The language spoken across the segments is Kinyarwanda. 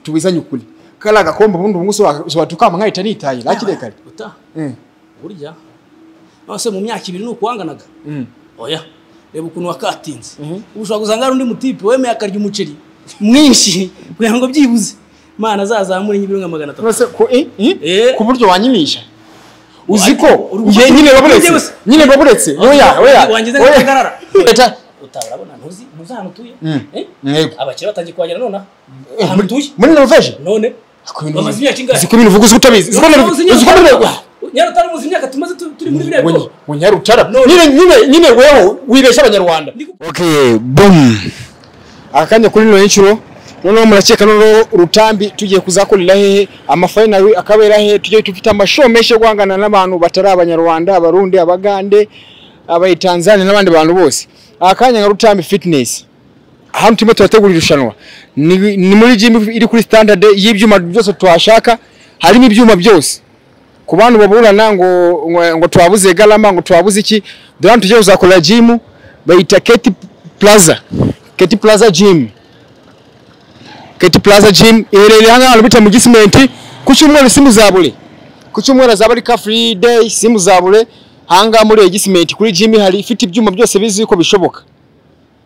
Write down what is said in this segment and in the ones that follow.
tubizanye ukuri kariya gakombe ubundi ubungubu ushobora tukampa nitaye hakiri kare uta Mm. burya nose mu myaka ibiri ni ukuwanganaga Mm. oya reba ukuntu wakatinze ubu ushobora gusanga hari undi mutipe wemeye akarya umuceri mwinshi kugira ngo byibuze mana azazamure nk'ibirunga magana atatu Nonese ku i- i- Eh. ku buryo wanyimisha uzi ko ariko uri njye gufata nyine uburyo baburetse bwose. nyine baburetse Wangize- oya oya wangize oya. nk'akagarara. Leta, utabona ntuzi ntuzi ahantu utuye Mm. Eh? Yego. abakire batangiye kuhagera nonaha eh, ahantu muri- utuye muri Norvège none bamaze imyaka ingahe uzi ko ibintu uvuga uzi ko utabizi uzi ko None utabizi, uzi nyine uzi ko utabizi. nyarutari muzi imyaka tumaze tu- turi muri biriya bigo ngo nyarutara No. nyine nyine nyine wewe wibeshya abanyarwanda okay boom akanya kuri ino inshuro noneho murakeka noneho rutambi tugiye kuzakorera hehe amafayinari akabera hehe tugiye dufite amashow menshi yo guhangana n'abantu batari abanyarwanda abarundi abagande abayitanzania n'abandi bantu bose akanya nka rutambi fitness ahantu turimo turategura irushanwa ni, ni muri gym iri kuri standard y'ibyuma byose twashaka harimo ibyuma byose ku bantu baburana ngo ngo- ngo twabuze garama ngo twabuze iki dore hano tugiye kuzakorera gym bayita Keti Plaza Keti Plaza gym Keti Plaza gym iherereye hano hantu bita mu gisimenti ku cyumweru simuzabure ku cyumweru azaba ari ka free day simuzabure hangaha muri iyi gisimenti kuri gym hari ifite ibyuma byose bizi yuko bishoboka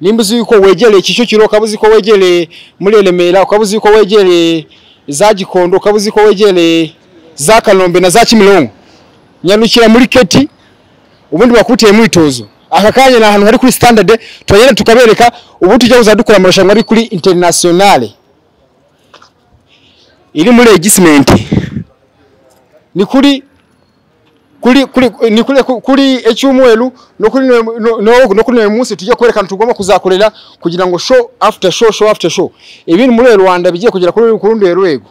nimba uzi yuko wegereye Kicukiro ukaba uzi ko wegereye muri Remera ukaba uzi ko wegereye za Gikondo ukaba uzi ko wegereye za Kanombe na za Kimironko nyarukira muri keti ubundi bakuteye mwitozo aka kanya ni ahantu hari kuri standard turagenda tukabereka ubu tujya kuza dukora amarushanwa ari kuri internationale iri muri egisimenti ni kuri kuri kuri ni kuri kuri icyumweru no kuri no no- no kuri uyu munsi tujye kwerekana tugomba kuzakorera kugira ngo show after show show after show ibintu muri Rwanda bigiye kugera kuri kuri rundi rwego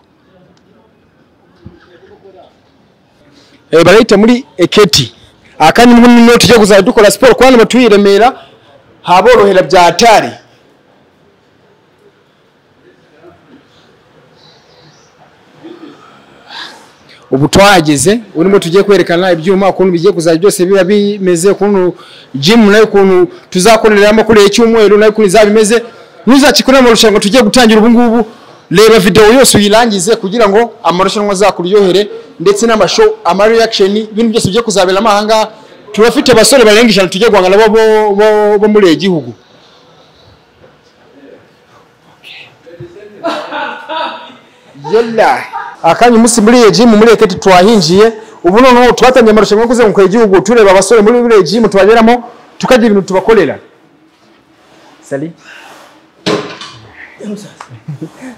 eh barayita muri eketi akandi muri no tujye kuzajya dukora siporo kandi batuye i Remera haborohera bya hatari ubu twahageze urimo tugiye kwerekana ibyuma ukuntu bigiye kuzajya byose biba bimeze ukuntu gym nayo ukuntu tuzakoreramo kuri iki cyumweru nayo ukuntu izaba imeze nuzakikorera amarushanwa tugiye gutangira ubu ngubu reba videwo yose uyirangize kugira ngo amarushanwa azakuryohere ndetse n'amashow ama reaction ibintu byose bigiye kuzaberamo aha ngaha turafite abasore barenga ijana tugiye guhangana nabo bo- bo- bo muri iki gihugu Yalla. Akanya umunsi muri iyi gym muri Eketi twahinjiye. Ubu noneho twatangiye amarushanwa yo kuzenguruka igihugu tureba abasore muri buriya gym tubageramo tukagira ibintu tubakorera. Sali. Eh, musaza.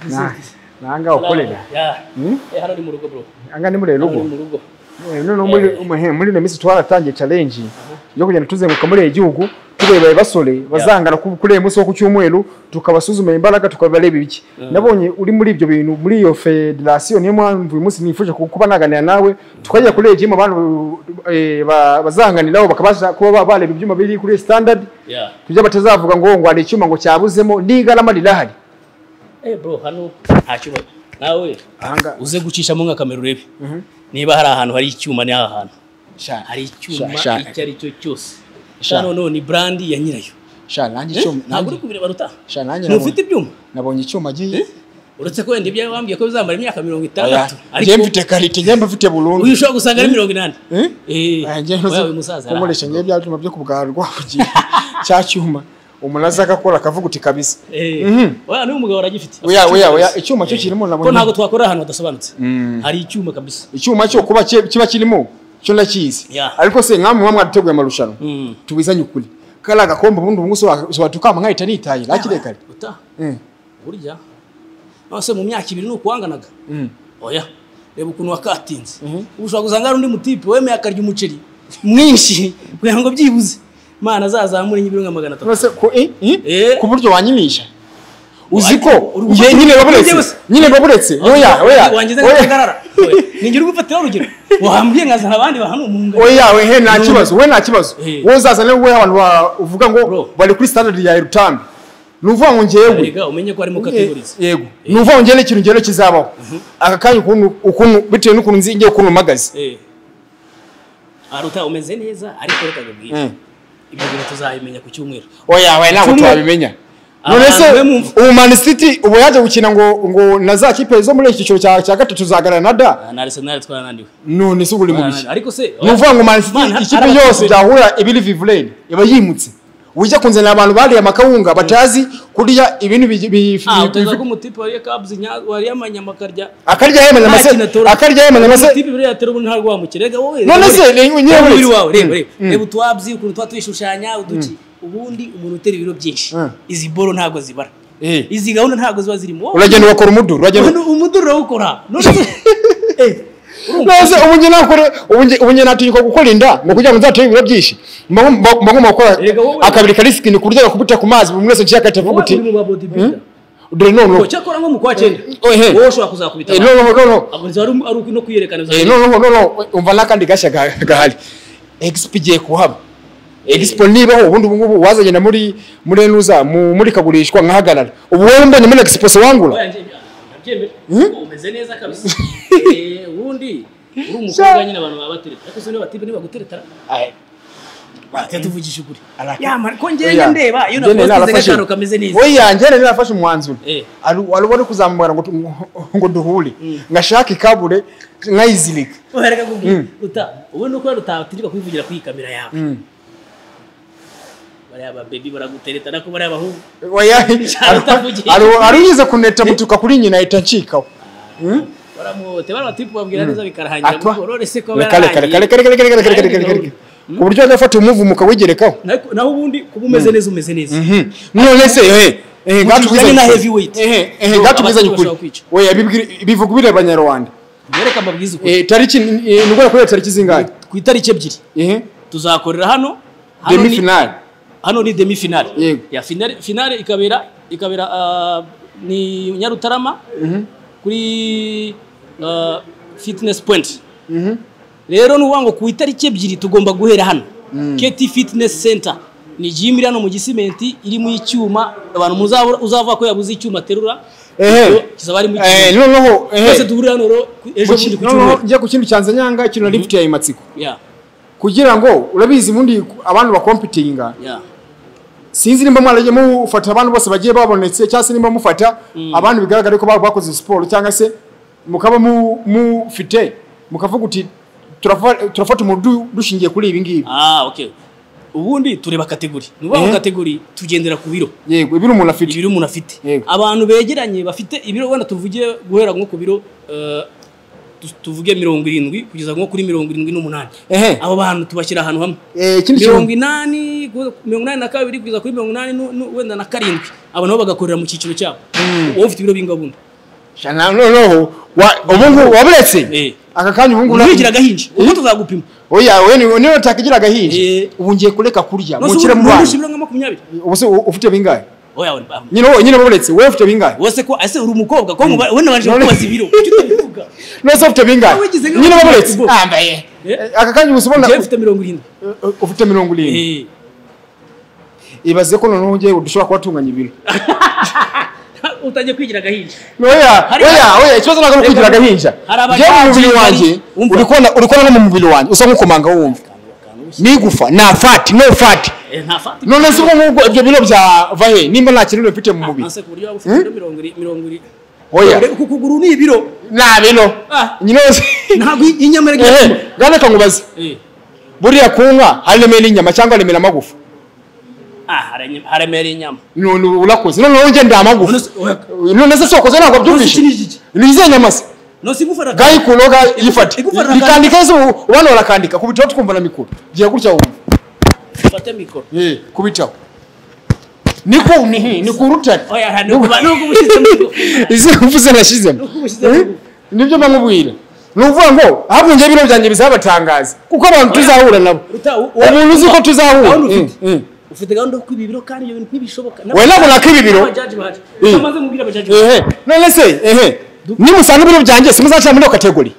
Na- Nanga ukorera. Ya. Eh, hano ni mu rugo bro Anga ni muri Hano ni rugo. mu rugo Eh, Noneho muri umuhe muri ino minsi twaratangiye challenge yo kugenda tuzenguruka muri iyi gihugu tureba abasore bazangana ku- kuri uyu munsi wo ku cyumweru tukabasuzuma imbaraga tukabareba ibiki. Nabonye uri muri ibyo bintu muri iyo federation niyo mpamvu uyu munsi nifuje ku- kuba naganira nawe tukajya kuri iyi gym abantu eh, ba- bazahanganiraho bakabasha kuba ba- bareba ibyuma biri kuri iyi standard ya kugira batazavuga ngo ngo hari icyuma ngo cyabuzemo n'igarama rirahari. eh bro hano nta cyuma nawe Ahanga uze gucishamo nka kamera urebe niba hari ahantu hari icyuma ni aha hantu hari icyuma Sha- sha- icyo ari cyo cyose Sha. hano noneho ni brandi ya nyirayo sha nanjye Eh, icyuma ntabwo nanjye uri kubireba ruta sha nanjye ntufite nabonye- ibyuma nabonye icyuma giye uretse ko wenda ibyawe wambwiye ko bizamara imyaka mirongo Oya, itandatu njye mfite karite njye mba mfite burundu uyu ushobora gusanga ari mirongo inani Eh? Eh, Eh, njye ntuzi- wewe musaza kunkoresha njye bya byuma byo kubwarwa kugira cya cyuma umuntu aza agakora akavuga uti kabisa Mhm. oya n'uyu mugabo aragifite oya oya oya icyuma cyo kirimo ko ntabwo nabonye twakora ahantu hadasobanutse hari icyuma kabisa icyuma cyo kuba ki- kiba kirimo cyo nakizi Yeah. ariko se nkamwe muba mwarateguye amarushanwa Mm. tubizanye ukuri kariya gakombe ubundi ubungubu ushobora tukama nkahita nitaye hakiri kare uta Mm. burya nose mu myaka ibiri ni ukuwanganaga oya reba ukuntu wakatinze ubu ushobora gusanga hari undi mutipe wemeye akarya umuceri mwinshi kugira ngo byibuze mana azazamure nk'ibirunga magana atatu Nonese ku i- i- Eh. ku buryo wanyimisha uzi ariko ko uri njye gufata nyine uburyo baburetse bwose. nyine baburetse oya oya wangize oya nk'akagarara ningira ugufatiraho urugero wahambwiye nkazana abandi bahana umwunga oya we he nta kibazo we nta kibazo Eh. wowe uzazane wowe abantu ba- uvuga ngo Bro. bari kuri standard ya erutambi ni uvuga ngo njyewe rega umenye ko ari mu kategorizi yego ni uvuga ngo njyewe ikintu njyewe kizabaho aka kanya ukuntu ukuntu bitewe n'ukuntu nzi njyewe ukuntu mpagaze aruta umeze neza ariko reka nkubwire Mm. ibyo bintu tuzabimenya ku cyumweru oya we ntabwo Cyumweru- twabimenya none se Abantu be mumva. ubu mani siti ubu yaje gukina ngo ngo na za kipe zo muri iki cyiciro cya cya gatatu zahagarara na da na Arsenal twarananiwe none se ubu uri mu biki Twarananiwe. ariko se ni ukuvuga ngo mani Man, siti hari ikipe abafana yose benshi. byahurira ibiri vivureni iba yimutse ujya kunzanira abantu bariye amakawunga batazi kurya ibintu bi- bi- ah bi- utaza ko bi- umutipe wariye kabs nya- wariye amanyama akarya akarya yemena nta mase kintu atora. akarya yemena mase umutipe buriya atari ubu nta rwamukire reka wowe None reba se, urebe. ni- nyine Reba uretse. umubiri wawe reba reba Mm. reba utwabyi ukuntu tuba twishushanya uduki ubundi umuntu utera ibiro byinshi Mm. izi boro ntabwo zibara Eh. izi gahunda ntabwo ziba zirimo Wowe, uragenda ugakora umuduru uragenda umuntu- umuduri urawukora none se Eh, urumva? nose ubu njye nakora ubu njye- ubu njye natinyuka gukora inda ngo kugira ngo nzatere ibiro byinshi mba ngomba- mba ngomba gukora Erega wowe- akabiri ka risikini ku buryo gakubuta ku mazi buri mwese nshaka akavuga wowe uti uri mu ba bodybuilder dore Ngo noneho cyakora nko mu kwa cyenda Ohe. wowe ushobora kuzakubita Eh, abantu. noneho noneho Abo nzi ari ari uku no kwiyerekana Eh, bizajya- noneho noneho umva n'akandi gashya ga- gahari egisipo igiye kuhaba egisipo nibaho ubundi ubu ngubu wazagenda muri muri enuza mu murikagurishwa nkahagarara ubu wowe mbonye muri egisipo siwangura Oya, njye- nabyemera. Wowe umeze neza kabisa Eh, ubundi uri umukobwa nyine abantu baba batereta ariko se niba batibe nibaguteretara Aye. Tujya tuvugisha ukuri Araka. yamara ko Oya. njyewe ndeba iyo Njye nakoze narafashe. agacaro kameze neza oya njye rero nafashe umwanzuro Eh. Ari- wari wari kuzamubara ngo tu- ngo duhure ngashaka ikabure nkayizirika uhereka kubwira ruta ubundi uko rutatirirwa kwivugira kuri iyi kamera yawe bariya babebi baragutereta nako bariya bahungu Oya, Cyane utavugiye. ari ari uyize kuneta mutuka kuri nyina ahita ncikaho baramuhote bariya batipu babwira neza bikarahangira atwa mugorore se ko reka reka reka reka reka reka reka reka reka reka reka ku buryo agafata umuvumo ukawigerekaho Ariko naho ubundi kuba umeze neza umeze neza Mhm. none se ehe ehe Mutuzanye na heavyweight. ehe ehe Yo, gatubwizanye ukuri abaturage bashobora kwica. oya bibwira- bivuga ubireba nyarwanda mwereke amabwiriza uko Eh, tariki eh, ni ubwo kureba tariki zingahe ku itariki ebyiri ehe tuzakorera hano hano demi ni- finale hano ni demi finale Yego. ya finale finale ikabera ikabera ah, ni Nyarutarama kuri ah, fitness point rero ni ukuvuga ngo ku itariki ebyiri tugomba guhera hano keti fitness center ni gym iri hano mu gisimenti irimo icyuma abantu muzabura uzava ko yabuze icyuma aterura ehe kizaba ari mu Eh, cyuma noneho ehe twese duhurira hano rero ku- ejo bundi ku noneho cyumweru njya ku kindi cyanza nyanga ikintu na lift ya imatsiko ya kugira ngo urabizi ubundi abantu bakompitinga ya sinzi nimba mwaragiye mufata abantu bose bagiye babonetse cyangwa se nimba mufata abantu bigaragara ko ba- bakoze siporo cyangwa se mukaba mu- mufite mukavuga uti "Turafa- turafata umudu dushingiye kuri ibi ngibi ah okay ubundi tureba kategori ni ukuvuga ngo Mhm. kategori tugendera ku biro yego ibiri umuntu afite ibiro umuntu afite Yego. abantu begeranye bafite ibiro wenda tuvuge guhera nko ku biro eh, tu- tuvuge mirongo irindwi kugeza nko kuri mirongo irindwi n'umunani Ehe. abo bantu tubashyira ahantu hamwe Eh, ikindi kintu- mirongo inani guhera ku mirongo inani na kabiri kugeza kuri mirongo inani nu- nu- wenda na karindwi abo nabo bagakorera mu cyiciro cyabo wowe ufite ibiro bingahe ubundi Shana, noneho wa- ubungubu waburetse Eh. aka kanya ubungubu ntiwigira agahinja ubwo tuzagupima oya we ni- niwe utakigira agahinja Eh. ubu ngiye kureka kurya Nonse mukire ubu- mu nurusha bana ibiro nka makumyabiri ubu se u- ufite bingahe oya we ba- nyine wowe nyine waburetse wowe ufite bingahe wese ko ese uri umukobwa ko muba- wenda baje None- kubaza ibiro Icyo utabivuga. nose ufite bingahe Nawe wigize nka- nyine waburetse Bo. ambaye Eh. aka kanya ubu se ubona njyewe mfite mirongo irindwi Eh, ufite mirongo irindwi Eh. ibaze ko noneho ngewe dushobora kuba tunganya ibiro utangiye kwigira agahinja oya Hari- oya oya ikibazo ntabwo ari ukugira Reka- agahinja Hari abaganga ngewe mu mubiri bari- wanjye Umva. uri kubona- uri kubona no mu mubiri wanjye usa nk'ukomanga wumva n'igufa nta fati no fati Eh, nta fati none se ubwo ngubwo ibyo biro byava he nimba nta kintu bifite mu mubiri Nase ku buryo waba ufite ibiro mirongo iri- mirongo iri oya Dore uku kuguru ni ibiro nta biro Ah. nyine wese ntabwo iyi- iyi nyama ehe iragira gane kangubaze buriya ku nka hari remera inyama cyangwa remera amagufa haremera inyama none ubu urakoze noneho njye ndi amagufa None se- oya, none se sokoze ntabwo none se byumvishe iki ni iki ni izihe nyama se nose igufa raka- gayi ku noga yifate Igufwa rirakanda. bikandika ese ubu- ubana barakandika kubitaho twumva na mikoro giye gutya wumva ufate mikoro Eh, kubitaho ni ku ni ni ku rutare oya hari n'ubwo ba- n'ubwo uba ushyizemo igufwa. izi mvuze nashyizemo Nuko ubushyizemo. Eh, nibyo mba nkubwira ni ukuvuga ngo ahubwo njye bino byanjye bizabatangaza kuko abantu tuzahura nabo Ruta, u- u- umuntu uzi ko tuzahura Gahunda Eh, ufite. eh. ufite gahunda yo kwiba ibiro kandi ibyo bintu ntibishoboka Oya, ntabwo nakwiba ibiro. N'abajaji bahari. Eh. Utamaze kubwira abajaji bahari. ehe none se ehe nimusanga ibiro byanjye simuzacira muri iyo kategori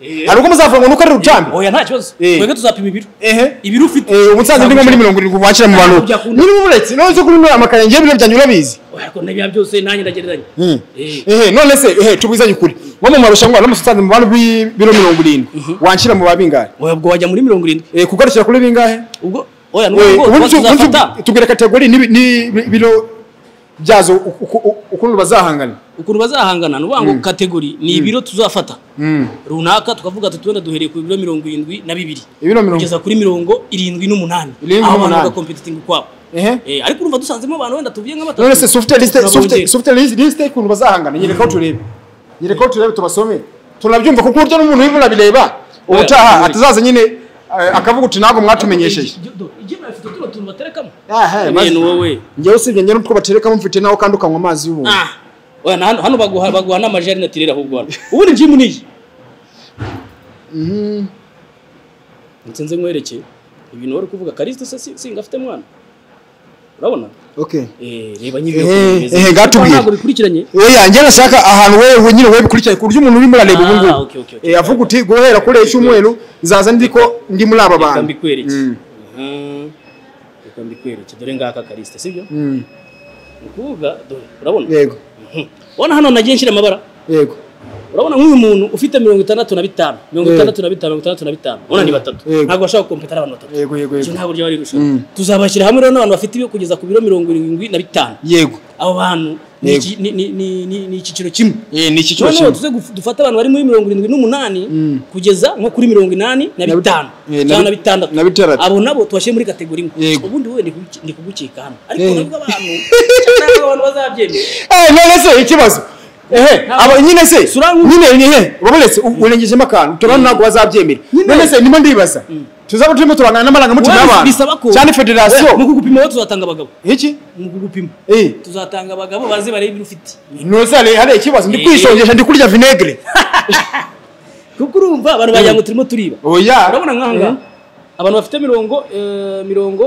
Eh. hari ubwo muzavuga ngo ni uko ari rutambi oya nta kibazo Eh. twebwe tuzapima ibiro ehe ibiro ufite Eh, umusaza ndimo muri mirongo irindwi wakira mu bantu Kujya ku- nirimo umuretse none se kuri none amakaye ngiye bino byanjye urabizi Oya, ariko n'ibya byose nanjye ndagereranya Eh. ehe none se ehe tubwizanye ukuri wo mu marushanwa no musaza mu bantu bi- biro mirongo irindwi wanshyira mu babingahe oya ubwo wajya muri mirongo irindwi Eh, kugarukira kuri bingahe ubwo oya Eh, n'ubwo ubundi tu- ubundi tuzafata tu- tubwira kategori ni biro byazo uku- uku- ukuntu bazahangana ukuntu bazahangana ni ukuvuga ngo kategori ni ibiro tuzafata Mm. runaka tukavuga ati wenda duhereye ku biro mirongo irindwi na bibiri ibiro mirongo kugeza kuri mirongo irindwi n'umunani Irindwi aho abantu n'umunani. bagakompetinga ukwabo ehe Eh, ariko urumva dusanzemo abantu wenda tuvuye nk'abatatu none se sufite lisite Turabongera. sufite sufite lisite y'ukuntu bazahangana nyereka aho turebe nyereka aho turebe tubasome tunabyumva kuko burya n'umuntu urimo urabireba ubutaha Oya. atazaza nyine eh, akavuga uti ntabwo mwatumenyesheje Igi- do- igemeye afite utuno tuntu baterekamo Aha, Yewe maze- ni wowe njyewe usibye njyewe n'utwo baterekamo mfite nawe kandi ukanywa amazi y'ubuntu Ah, oya na hano hano baguha baguha n'amajari na tirera ahubwo hano ubundi jimu niyi nsinze nkwerekeye ibintu wari kuvuga karisito se si- singa afite mwana urabona okay Eh, reba nyine Eh, eh, gatubwire. ntabwo bikurikiranye oya njye nashaka ahantu wewe nyine wewe bikurikiranye ku buryo umuntu urimo urareba ubu Ah, ngubu okay, okay, okay. Eh, avuga uti guhera kuri iki cyumweru nzaza ndiko ndi muri aba reka bantu mbikwereke Mm. Mhm. reka mbikwereke dore ngaka karisito sibyo Mm. ni ukuvuga dore urabona yego Mhm. urabona hano nagiye nshyira amabara yego urabona nk'uyu muntu ufite mirongo itandatu na bitanu mirongo Eh. itandatu na bitanu mirongo itandatu na bitanu urabona ni batatu Yego. ntabwo bashaka gukompeta ari abantu batatu yego yego Iki yego nta buryo bari gushaka Mm. tuzabashyira hamwe rero n'abantu bafite ibyo kugeza ku biro mirongo irindwi na bitanu yego abo bantu ni Yego. iki- ni- ni- ni- ni- ni icyiciro kimwe eh ni iki noneho tuze guf- dufate abantu bari muri mirongo irindwi n'umunani Mm. kugeza nko kuri mirongo inani na bit- bitanu eh, na cyangwa bit- na bitandatu na bitandatu. abo nabo tubashyire muri kategori imwe Yego. ubundi wowe ndi kuguki- ndi kugukeka hano ariko Eh. nabwo abantu cyangwa abantu bazabyemera eh none se ikibazo ehe Ntabwo- aba nyine se Surangu- nyine ehe urabonetse u- urengejemo akantu turabona ntabwo bazabyemerera Nyine. none se ndimo ndibaza tuzaba turimo turangana n'amarangamutima Wewe y'abantu bisaba ko cyane federasiyo Wewe, mu kugupima wowe tuzatanga abagabo iki mu kugupima eh tuzatanga abagabo baze barebe ibyo ufite nose hari hari ikibazo ndi Eh. kwishongesha ndi kurya vinegere kuko urumva abantu bagira ngo turimo turiba oya urabona nk'aha ngaha abantu bafite mirongo eh, mirongo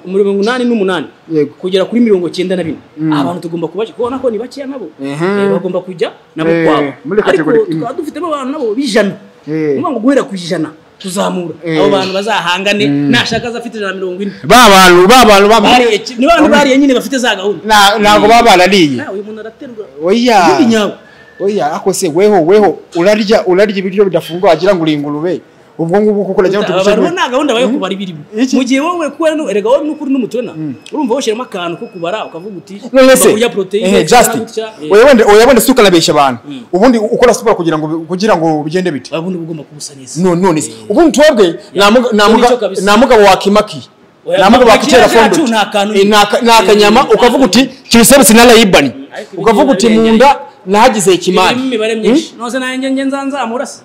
mirongo inani n'umunani Yego. kugera kuri mirongo cyenda na bine Aba bantu tugomba kubaje kuko ubona ko ni bakeya nabo Mhm. Eh, bagomba kujya nabo Eh, kwabo muri ariko kategori imwe. tukaba dufitemo abantu nabo b'ijana Eh. ni ukuvuga ngo guhera ku ijana tuzamura Eh. abo bantu bazahangane nashaka aza afite ijana na mirongo ine ba bantu ba bantu ba bantu Bariye- ni bantu bariye nyine bafite za gahunda Na- ntabwo baba barariye Ah, uyu muntu araterwa oya Bibi nyabo. oya ako se weho weho urarya urarya ibiryo bidafunguye wagira ngo uri ingurube ubwo ngubwo kuko urajya ngo abantu bo tugushye nta gahunda bayo kubara ibirimo Iki? mu gihe wowe kuba nu- erega wowe n'ukuri n'umutona urumva washyiramo akantu ko kubara ukavuga uti none se "Ngomba kurya poroteyine eh gutya na just gutya." Eh, oya wende oya wende suka labesha abantu ubundi ukora siporo kugira ngo kugira ngo bigende bite urabona uba ugomba kubusaniza no none se ubundi twebwe namuga namuga Nicyo kabisa. namugabo wakimaki Oya, namugabo Maki wakitera yacu fondo nta kantu Eh, nta ka- nta eh, kanyama nta ukavuga uti kiriserutse na layibani Ariko ibi ukavuga uti ngibi munda nahagize ikimari Irimo imibare myinshi nose nanjye njye nzanzamurasa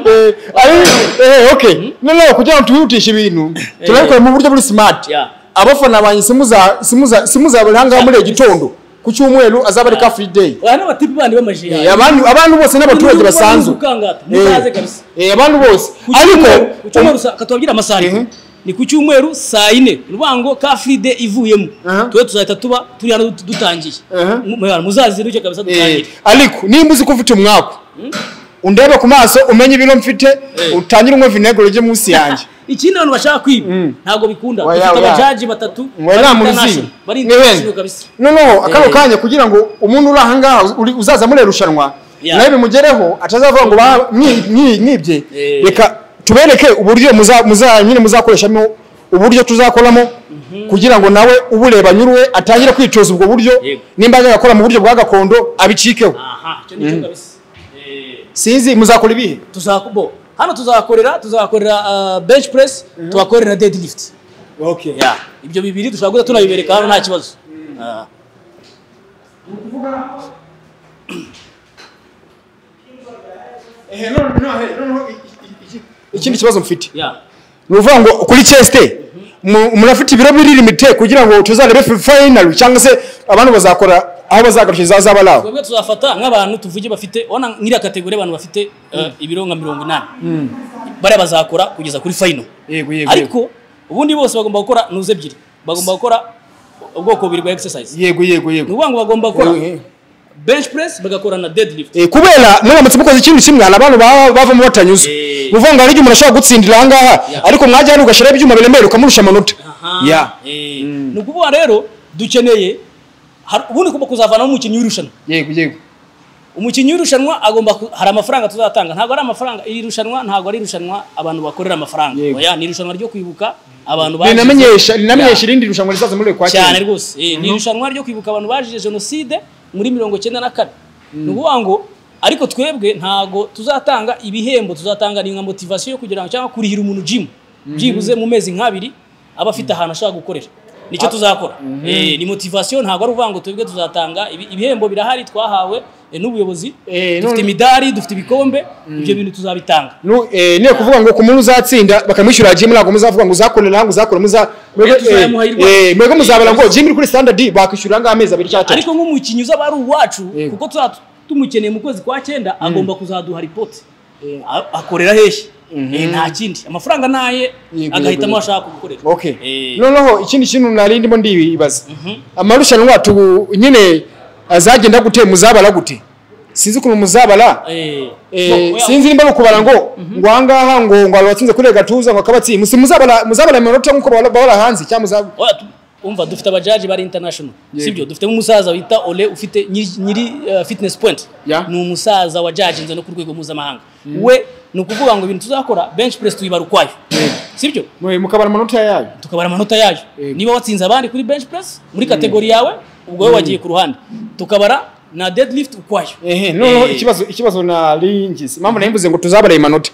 Eh, ari- eh, okay noneho kugira ngo tubihutishe ibintu turabikora mu buryo buri smart Yeah. abafana banjye simuza simuza simuzabura ahangaha muri iki gitondo ku cyumweru azaba ari ka free day aba ni abatipi bandi b'amajiya Eh, abantu abantu bose n'abaturage Ubu basanzwe ni ukukangata, Eh, muzaze kabisa. eh, abantu bose Ku ariko cyumweru- ku cyumweru saa- reka tubabwire amasaha ariko. Mhm. ni ku cyumweru saa yine urwango ka fride ivuyemo Aha. tuwe tuzahita tuba turi hano dut- dutangiye Aha. Mu- muzazindutse kabisa eh, dutangire ariko niba uzi ko ufite umwaku undebe ku maso umenye ibiro mfite Eh. utangire unywa vinegere ujye munsi yanjye ikindi abantu bashaka kwiba ntabwo bikunda Oya, dufite oya. abajaji batatu Oya, bari muzi. international, bari Ni bene. international kabisa noneho akano Eh. kanya kugira ngo umuntu uri ahangaha uri- uzaza muri irushanwa Yeah. nawe bimugereho atazavuga ngo ba- mwi- mwi- mwibye Eh. reka tubereke uburyo muza muza- nyine muzakoreshamo uburyo tuzakoramo kugira ngo nawe ubureba nyuruwe atangire kwicuza ubwo buryo Yego. nimba ajya gakora mu buryo bwa gakondo abicikeho aha icyo nicyo kabisa Eh, sinzi muzakora ibihe tuzaku- bo, hano tuzakorera tuzakorera ah, bench press tugakorera deadlift Ya, ibyo bibiri dushobora guhita tunabibereka hano nta kibazo Ah. ikindi kibazo mfite Ya. ni ukuvuga ngo kuri cheste mu- murafite ibiro biri limite kugira ngo tuzarebe finali cyangwa se abantu bazakora aho bazagarukira zazaba ari aho twebwe tuzafata nk'abantu tuvuge bafite ubona nk'iriya kategori abantu bafite eh, ibiro nka mirongo inani bariya bazakora kugeza kuri fayino yego ariko ubundi bose bagomba gukora nuze ebyiri bagomba gukora ubwoko bubiri bwa exercise yego yego ni yego ukuvuga ngo bagomba gukora Eh, bench press bagakora na deadlift eh, kubera muramutse mukoze ikintu kimwe hari abantu baba bavamo batanyuze Eh. ni ukuvuga ngo hari igihe umuntu ashobora gutsindira aha ngaha ariko mwajya hano ugashyiraho ibyuma biremerera ukamurusha amanota Aha, ya eh, ni ukuvuga rero dukeneye hari- ubundi ugomba kuzavanamo umukinnyi w'irushanwa yego yego umukinnyi w'irushanwa agomba ku- hari amafaranga tuzatanga ntabwo ari amafaranga iri rushanwa ntabwo ari irushanwa abantu bakorera amafaranga Yego. oya ni irushanwa ryo kwibuka abantu rinamenyesha rinamenyesha irindi rushanwa rizaza muri kwa cyane rwose Eh, ni irushanwa ryo kwibuka abantu bazize jenoside muri mirongo icyenda na kane ni ukuvuga ngo ariko twebwe ntabwo tuzatanga ibihembo tuzatanga ni nka motivasiyo kugira ngo cyangwa kurihira umuntu jimu byibuze mu mezi nk'abiri aba afite ahantu ashaka gukorera nicyo tuzakora Eh, ni motivasiyo ntabwo ari ukuvuga ngo twebwe tuzatanga ibi- ibihembo birahari twahawe eh, n'ubuyobozi Eh, none- dufite imidari dufite ibikombe ibyo bintu tuzabitanga Nu- eh, ni ukuvuga ngo ku muntu uzatsinda bakamwishyura jimu ntabwo muzavuga ngo uzakorera ngo uzakora muza mwebwe tuzayamuha eh, irwanyu. eh, mwebwe muzabara ngo jimu uri kuri standard bakwishyura ngaho amezi abiri cyangwa atatu ariko nk'umukinnyi uzaba ari uwacu Yego. kuko tuzaba tumukeneye mu kwezi kwa cyenda agomba kuzaduha ripoti A- akorera hehe Eh, nta kindi amafaranga naye Yego, yego, agahitamo yego. ashaka gukorera okay Eh, noneho ikindi kintu nari ndimo ndibaza amarushanwa tu nyine azagenda gute muzabara gute sinzi ukuntu muzabara eh, Eh, no, oya, sinzi nimba ari ukubara ngo ngo ahangaha ngo ngo abatsinze kuri gatuza ngo akabatsi musi muzabara muzabara iminota nk'uko bahora- bahora hanze cyangwa muzaba oya, tu- umva dufite abajaji bari international sibyo dufitemo umusaza wita ole ufite nyiri- nyiri eh, fitness point Ya. ni umusaza wajajinze no ku rwego mpuzamahanga we ni ukuvuga ngo ibintu tuzakora bench press tuyibara ukwayo sibyo Mwe mukabara amanota yayo tukabara amanota yayo Yego. niba watsinze abandi kuri bench press muri kategori yawe ubwo wowe wagiye ku ruhande tukabara na deadlift ukwayo ehe noneho ikibazo ikibazo nari ngize impamvu nari mvuze ngo tuzabara imanota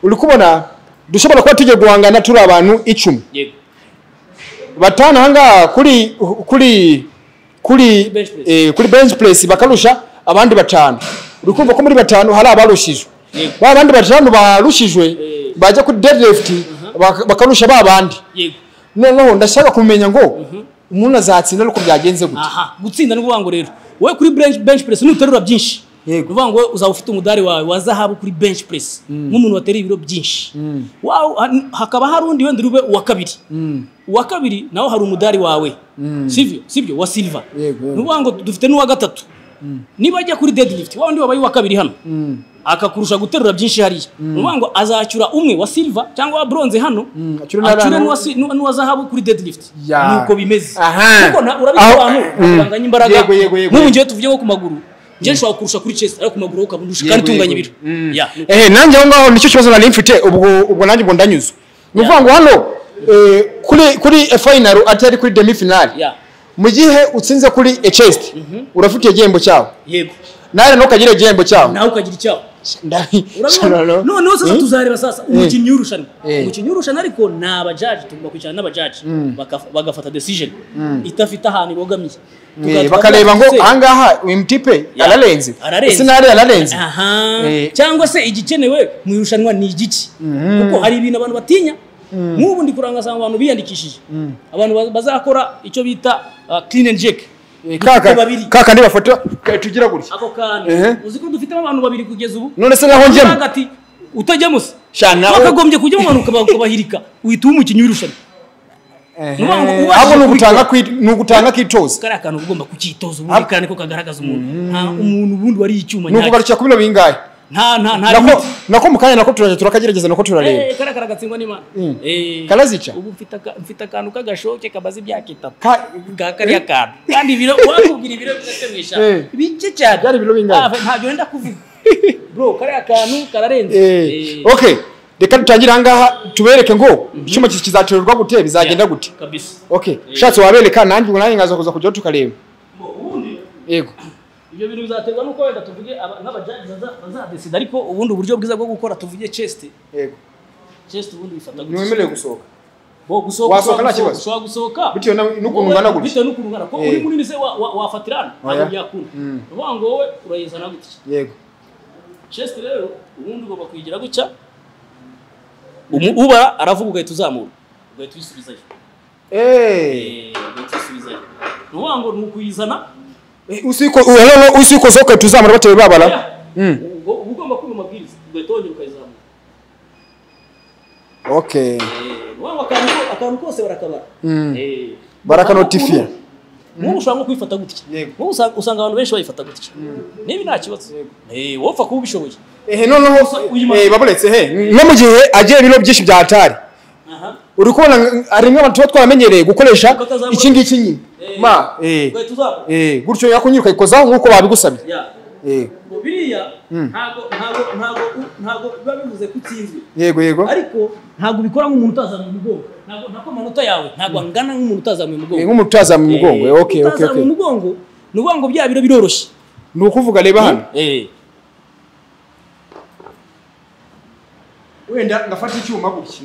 uri kubona dushobora kuba tugiye guhangana turi abantu icumi yego batanu ahangaha kuri kuri kuri Bench press. eh, kuri bench press bakarusha abandi batanu uri kumva ko muri batanu hari abarushijwe Yego. ba bandi batanu barushijwe bajya kuri deadlift bak- bakarusha ba bandi yego noneho ndashaka kumenya ngo umuntu azatsinda nuko byagenze gute aha gutsinda ni ukuvuga ngo rero wowe kuri bench, bench press nuterura byinshi ni Yego. ukuvuga ngo wowe uzaba ufite umudari wawe wa zahabu kuri bench press nk'umuntu watereye ibiro byinshi Wawe- ha- hakaba hari undi wenda ube uwa kabiri uwa kabiri nawe hari umudari wawe sibyo sibyo wa silver ni Yego, yego. ukuvuga ngo dufite n'uwa gatatu niba ajya kuri deadlift wa wundi wabaye uwa kabiri hano akakurusha guterura byinshi hariya ni ukuvuga ngo azacyura umwe wa silver cyangwa wa bronze hano acyure acyure n'abantu- n'uwa si- n'uwa n'uwa zahabu kuri deadlift Ya. nuko bimeze Aha. kuko na- urabizi Aho- abantu Mm. baganganya imbaraga Yego, yego, yego, nk'ubu yego. ngewe tuvuyeho ku maguru ngewe nshobora kukurusha kuri chest ariko ku maguru wowe ukabundusha kandi Yego, utunganya yego. ibiro Ya. ehe nanjye aho ngaho nicyo kibazo nari mfite ubwo ubwo nanjye ubwo ndanyuze ni ukuvuga ngo hano eh, kuri kuri final atari kuri demi final Ya. mu gihe utsinze kuri a chest urafitiye igihembo cyawe yego nawe ntukagire igihembo cyawe nawe ukagira icyaho Ndari- Urabibona? Shanano. noneho sasa tuzareba sasa umukinnyi w'irushanwa Eh. umukinnyi w'irushanwa ariko ni abajaji tugomba kwicarana n'abajaji Bakaf- bagafata decision idafite ahantu ibogamiye Eh, Tukaza bakareba ngo tukavuga ngo ahangaha uyu mutipe Ya. ararenze Ararenze. ese ntari ararenze aha Eh. cyangwa se igikenewe mu irushanwa ni igiki kuko hari ibintu abantu batinya nk'ubu ndi kurangasanga abantu biyandikishije abantu ba- bazakora icyo bita uh, clean and jerk Eh, kaka babiri. kaka ndi bafata ka- tugira gutya ako kantu Ehe. uzi ko dufitemo abantu babiri kugeza ubu none se naho Uvuga njyemo ati utajyamo se Shana, o- wakagombye kujyamo abantu ukaba- ukabahirika uhita uba umukinnyi w'irushanwa Nuvuga ngo ubashije ahubwo ni kubikora. ugutanga kwi- ni ugutanga kwitoza kariya kantu uba ugomba kukitoza ubundi kandi ko kagaragaza umuntu nta umuntu ubundi wariye icyuma ni nyacyo ukubarukira ku bino bingahe nta nta nta nako limiti. nako mu kanya nako turajya turakagerageza nako turareba Eh, kariya karagatsindwa n'imana Eh, Karazica? ubu mfite aka- mfite akantu k'agashoke kamaze imyaka itatu Ka- ka kariya kantu kandi ibiro wakubwira ibiro bidafite mu ijana Eh. bike cyane Byari ibiro bingana? Ah, ntabyo wenda kuvuga bro kariya kantu kararenze Eh, Eh, okay reka dutangire ahangaha tubereke ngo icyuma ki- kizaterurwa gute bizagenda gute kabisa okay ushatse wabereka nanjye ubu nanjye nkaza kuza kujyaho tukareba Bo, ubundi yego ibyo bintu bizaterwa n'uko wenda tuvuge aba- n'abajaji baza- bazadesida ariko ubundi uburyo bwiza bwo gukora tuvuge chest yego chest ubundi bifata ntiwemerewe gusohoka Bo, gusohoka Wasohoka nta ushobora gusohoka- kibazo. ushobora gusohoka bitewe na- n'ukuntu ungana gutya bitewe n'ukuntu ungana ko uri Eh. munini se wa- wa- wafatirana ntabwo Oya. byakunda Mm. ni ukuvuga ngo wowe urayizana gutya yego chest rero ubundi ugomba kuyigira gutya Umu- ubara aravuga ugahita uzamura ugahita uyisubizayo eee Eh, ugahita uyisubizayo ni ukuvuga ngo ni ukuyizana usi uko sohoka tuzamara batewe babara oya, Mm. uba ugomba kumva amabwiriza ugahita wongera ukayizamura okay waba akantu ko- akantu kose barakabara Mm. Eh, Barakanotifiya. ubu- ubu ushobora nko kwifata gutya Yego. ubu usanga usanga abantu benshi bayifata gutya niba nta kibazo Eh, wowe upfa kuba ubishoboye ehe noneho uyu ma- eh, baburetse he no mu gihe agiye ibiro byinshi bya atari aha uri kubona nka- hari nk'abantu tuba twaramenyereye gukoresha Bakazamura- iki ngiki nyine Eh. ma eh ugahita uzamura Eh, gutyo yakunyira ukayikozaho nk'uko babigusabye Ya. Eh, biriya ntago ntago ntago ntago biba bivuze ko utsinzwe yego yego ariko ntabwo ubikora nk'umuntu utazamuye umugongo ntabwo nako amanota yawe ntabwo angana nk'umuntu utazamuye ni umugongo nk'umuntu utazamuye umugongo Eh, okay okay utazamuye okay umugongo ni ukuvuga ngo bya biro biroroshye ni ukuvuga reba hano Eh, wenda ngafata icyuma gutya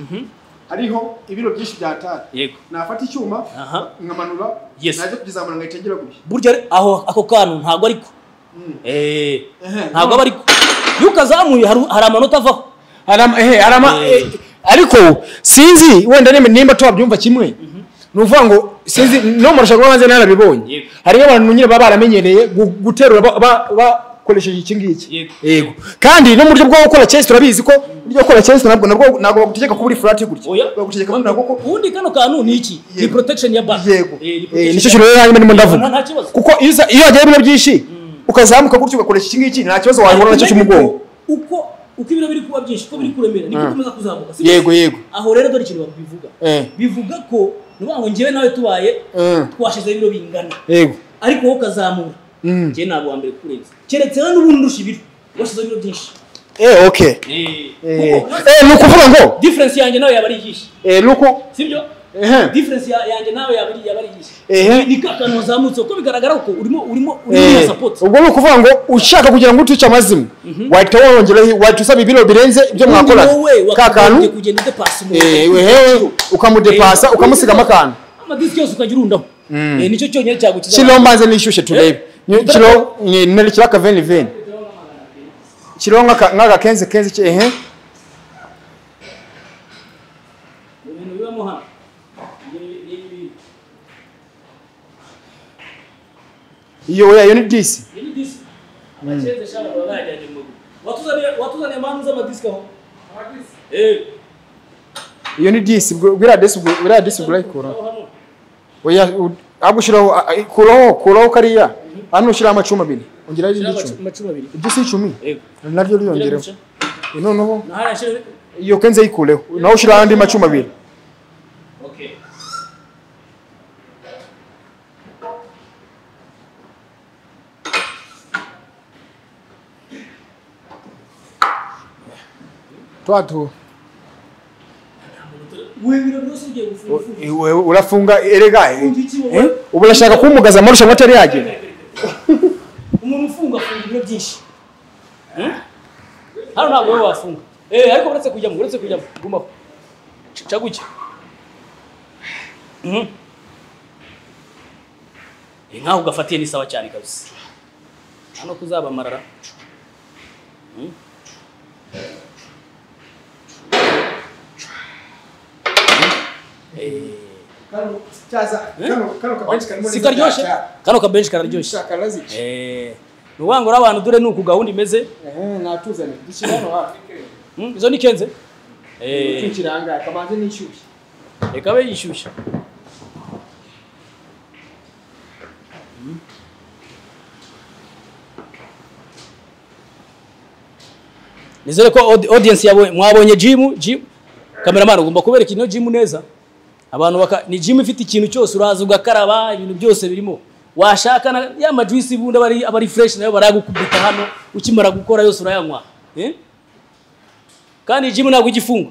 hariho ibiro byinshi bya tari yego nafata icyuma aha nkamanura Yes. najya kukizamura ngahita ngira gutya burya re- aho ako kantu ntabwo ariko Eh, Ehe. ntabwo aba ariko iyo ukazamuye hari hari amanota avaho Arama- ehe, arama- Eh. eh, ariko sinzi wenda nimba- nimba tubabyumva kimwe ni ukuvuga ngo sinzi no mu rushanwa banze narabibonye Yego. hariho abantu nyine baba baramenyereye gu- guterura ba- ba- bakoresheje iki ngiki Yego. yego kandi no mu buryo bwo gukora chess turabizi ko uburyo bwo gukora chess nabwo nabwo ntabwo bagutegeka kuba uri flat gutya oya bagutegeka kuba ntabwo ko ubundi kano kantu ni iki ni Yego. protection ya bank yego Eh, ni Eh, protection nicyo ya kintu rero harimo ndimo Nta- nta ndavuga kibazo. kuko iyo uza- iyo wagiye bino byinshi ukazamuka gutya ugakoresha iki ngiki nta kibazo wahura nacyo Ariko cy'umugongo uko uko ibiro biri kuba byinshi uko biri kuremera niko ukomeza kuzamuka si yego byo? yego aho rero dore ikintu babivuga Eh. bivuga ko ni ukuvuga ngo njyewe nawe tubaye Eh. twashizeho ibiro bingana yego ariko wowe ukazamura Mm. njyewe ntabwo wa mbere kurenza keretse rero n'ubundi ndusha ibiro washyizeho ibiro byinshi eh okay Eh, Kuko- eh, ni ukuvuga ngo difference yanjye nawe yaba ari iyihe eh, ni uku sibyo ehe difference ya- yanjye nawe yaba ari yaba ari iyihe Ehe. ni ka kantu wazamutse kuko bigaragara ko urimo urimo urimo Eh, support ubwo ni ukuvuga ngo ushaka kugira ngo utuce amazima wahita wongeraho wahita usaba ibiro birenze ibyo mwakorana wowe ka kantu wakagombye kugenda udepasa eh, wehewe ukamudepasa ukamusigamo akantu amadisi yose ukajya urundaho Eh, nicyo cyonyine cyagukiza kiriho mbanze nishyushye turebe Ni- kiriho ni- ni- kiriho akaveni veni kiriho nk'aka- nk'agakenze kenze ke- ehe ibintu bibamo hano Ni- ni ibi. iyo oya iyo ni disi Ni ni disi abakeze shaka baba bajyanye mu rugo watuzaniye watuzaniye mpamvu z'amadisiki aho Eh, iyo ni disi ubwo- buriya disi ubwo- buriya disi ubwo urayikuraho aho hano oya u- ahubwo ushyiraho a- a- kuraho kuraho kariya hano ushyiraho amacumi abiri ongeraho Shira irindi amacu- cumi amacumu abiri iby'isi icumi yego naryo ryongereho guca noneho na hariya shira iyo kenze yikureho nawe ushyiraho andi macumi abiri okay twatu we biro byose ugiye gufunga ufunga. iwe urafunga erega eh. Ufunga iki wowe? Eh? ubu urashaka kumugaza amarusha ngo atari yagera umuntu ufunga afunga ibiro byinshi Eh? hano ntabwo wowe wafunga Eh, ariko uretse kujyamo uretse kujyamo gumaho caguke nkaho ugafatiye n'isawa cyane kabisa nta no kuzaba amarara Mhm. Eh, si karyoshye kano kabenshi kararyoshye Eh, ni ukuvuga ngo uriya abantu dore ni uku gahunda imeze Hmm, izo ni kenze Eh, reka abe yishyushya Hmm. nizere ko audi- audience yabonye mwabonye jimu jimu kameramani ugomba kubereka ino jimu neza abantu baka ni jimu ifite ikintu cyose uraza ugakaraba ibintu byose birimo washaka na ya majuisi bundi aba ari- aba ari fresh nayo barayagukubita hano ukimara gukora yose urayanywa eh? kandi jimu ntabwo igifunga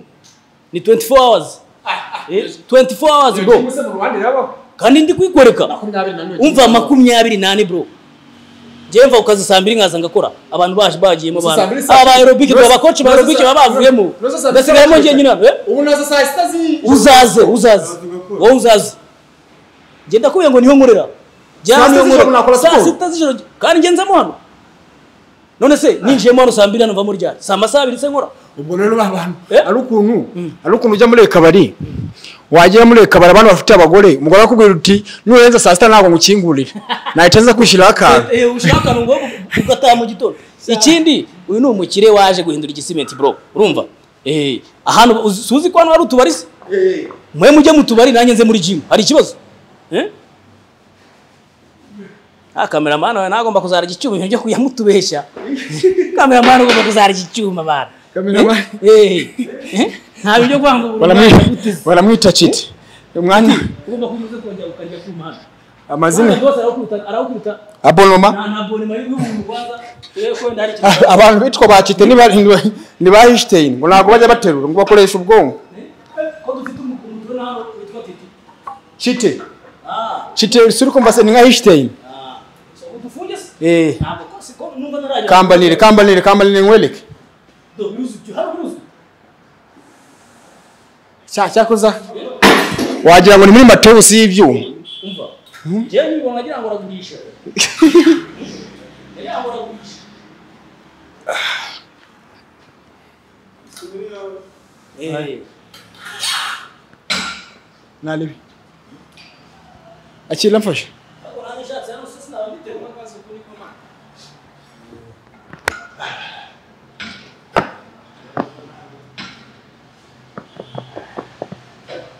ni 24 hours Eh, 24 hours bro kandi ndi kwikwereka umva makumyabiri nane bro njyewe mva ukazi saa mbiri nkaza ngakora abantu baje bagiyemo Gusa saa mbiri saa- aba aerobike Gusa- baba abakoci ba gusa aerobike saa- baba bavuyemo gusa saa- ndasigayemo njyenyine hano eh? ubu nazo saa sita zi uzaze uzaze wowe uzaze njye ndakubwiye ngo niho nkorera Njye Saa hano sita niho z'ijoro nkorera. nakora saa siporo. sita z'ijoro kandi ngenze mo hano none se ninjiyemo hano saa mbiri hano mvamo ryari saa masaha abiri se nkora ubwo rero ba bantu Eh? ari ukuntu ari ukuntu ujya muri kabari wagera muri kabari abantu bafite abagore umugore akubwira uti nurenza saa sita ntabwo ngukingurira nahita nza kwishyiraho akantu Eh, ushaka ngo ugataha mu gitondo ikindi uyu ni umukire waje guhindura igisimenti bro urumva Eh, ahantu uzi- suzi ko hano hari utubari se mwe mujye mu tubari nanjye nze muri jimu hari ikibazo Eh? ah kameramani wawe nagomba kuzarya icyuma ibintu byo kujya mutubeshya kameramani ugomba kuzarya icyuma bana Kameramani. Eh, eh, eh, nta byo kwanga ubu Baramwi- baramwita citi umwanya ugomba kunyuza kongera ukarya ku muhanda amazina rwose arawukubita arawukubita abonoma nta nta bonema y'umuntu rwanda rero wenda hari Ah, ikintu abantu bitwa ba kite ni ba Einstein ngo ntabwo bajya baterura ngo bakoresha ubwonko ko dufite umukuntu turi naho witwa titi kite ah kite suri kumva se ni nka Einstein ah so udufunge se Eh. ntabwo kose ko numva narajya kambanire kambanire kambanire nkwereke do yuzuki hari uruzi cya cyakoza wagira ngo ni muri matusi y'ibyuma umva njyewe nyibona nagira ngo uragurisha nagira ngo uragurisha Eh. naribi akira mfashe Ariko nanjye nshatse hano se sinaba mbitewe n'akazi uko niko mpana.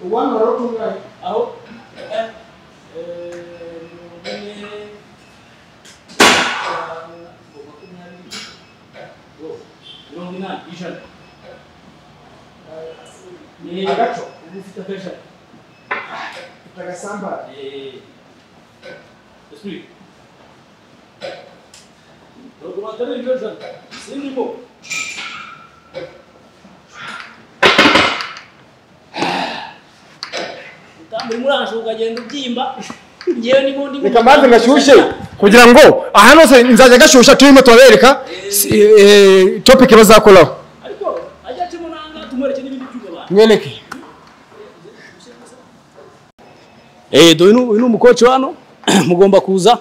aho eh, eh, umwe, gatanu, makumyabiri, oh, mirongo inani ijana Ni agaco uba ufite akajana Eh, esprit. Dokumentary version. Sinimo. Utambura muranje ukagenda ubyimba. Ngewe ni bundi. reka mbanze gashyushye kugira ngo ahantu hose nzajya gashyushya turimo turabereka si- eh, topic bazakoraho Ariko ajya acemo nanga tumwereke n'ibindi byuga abantu. mwereke Eh, do uyu ni umukoci wano mugomba kuza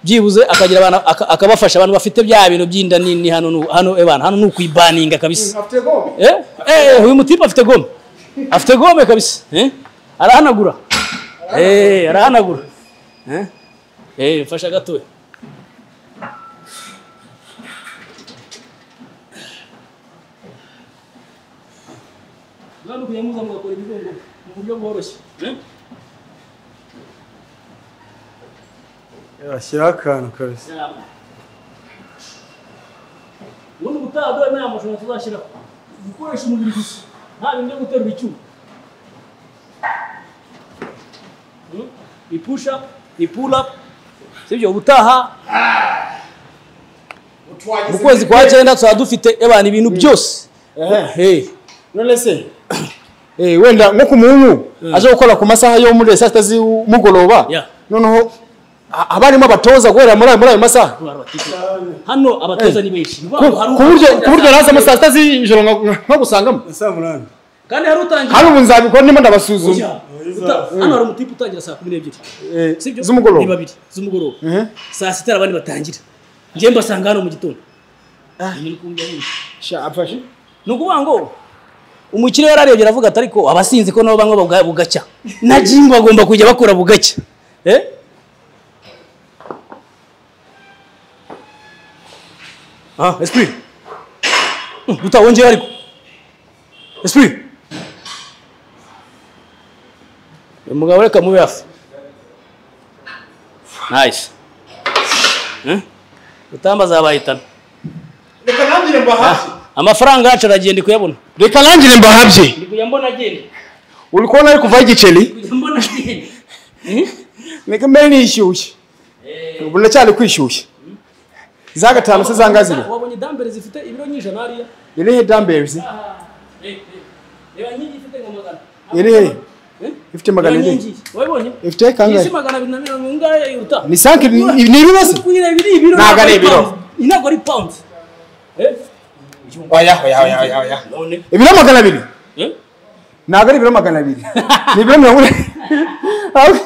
byibuze akagira abantu aka- akabafasha abantu bafite bya bintu by'inda nini hano nu- hano ebana hano ni ukwibaninga kabisa. Eh? Eh, uyu mutipe afite gome. Afite gome kabisa. Eh? Arahanagura. Eh, arahanagura. Eh? Eh, mfasha gatoya. Bwana kuyamuza mugakora ibigongo mu buryo bworoshye. Eh? yashyiraho akantu kabisa Yama. ubundi ubutaha dore nta mashusho tuzashyiraho gukoresha umubiri gusa nta bintu byo guterura icyuma Hmm? ni pusha ni pula sibyo ubutaha mu kwezi kwa cyenda tuzaba dufite ebana ibintu byose Eh, none se eh, wenda nko ku munyu aje gukora ku masaha yo muri saa sita z'umugoroba Yeah. noneho a- haba harimo abatoza guhera muri ayo muri ayo masaha abantu batifuza. hano abatoza ni benshi Ni ku babo, hari ku buryo utangiye ku buryo saa nazamo sita, saa sita z'ijoro nka- nka- nka gusangamo saa munani kandi hari utangiye hari ubu nzabikora ndimo ndabasuzuma Ujya, uta- hano hari umutipe utangira saa kumi n'ebyiri Eh, sibyo z'umugoroba. ni babiri z'umugoroba saa sita hari abandi batangira njye mbasanga hano mu gitondo Ibi ni kumvira nyine. Sha, amfashe. ni ukuvuga ngo umukire yararebye aravuga ati ariko abasinzi ko nabo banywa buga- bugacya na jimu bagomba kujya bakora bugacya Eh? ah esprit Hmm, guta wongeye ariko esprit uyu mugabo reka mube hafi nice Eh? utamba azabahitana amafaranga yacu aragiye ndi kuyabona reka nangire mbahabye ndi kujya mbona agenda uri kubona ari kuvaho igiceri kujya mbona agenda reka mbere nishyushye ubu ndacyari kwishyushya za gatanu se zanga ziri wabonye dambere zifite ibiro nyijana hariya irihe damberizi reba nyingi ifite nka magana Iri he? Eh? ifite magana Reba ane nyingi wabibonye ifite kangahe isi magana abiri na mirongo ingahe iruta ni sanki ni ni ibibazo kugira ibiri ibiro Ntabwo ntabwo ari ari ibiro. pound. ntabwo ari pound Eh? oya oya oya oya oya none ibiro magana abiri Eh? ntabwo ari ibiro magana abiri ni ibiro mirongo ine urabona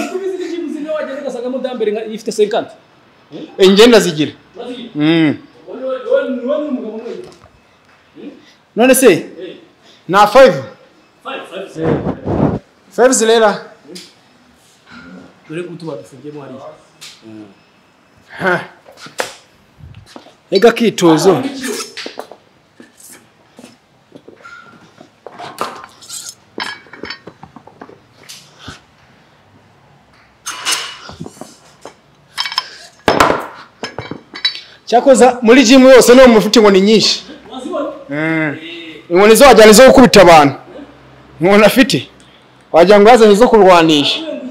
ko ubizi ko ikintu uzi niyo wagenda ugasangamo dambere nka- ifite 50 ingenda zigira Urazi? Mm. Wowe- wowe- wowe ni umugabo mwiza. none se Eh, na five five, five, six. five zirera dore ko utuba dufungiyemo hariya rega akitozo cyakoza muri jimu yose no mu mufite inkoni nyinshi wazibona inkoni zo wajyana izo gukubita abantu inkoni afite wagira ngo yazanye izo kurwanisha Wenda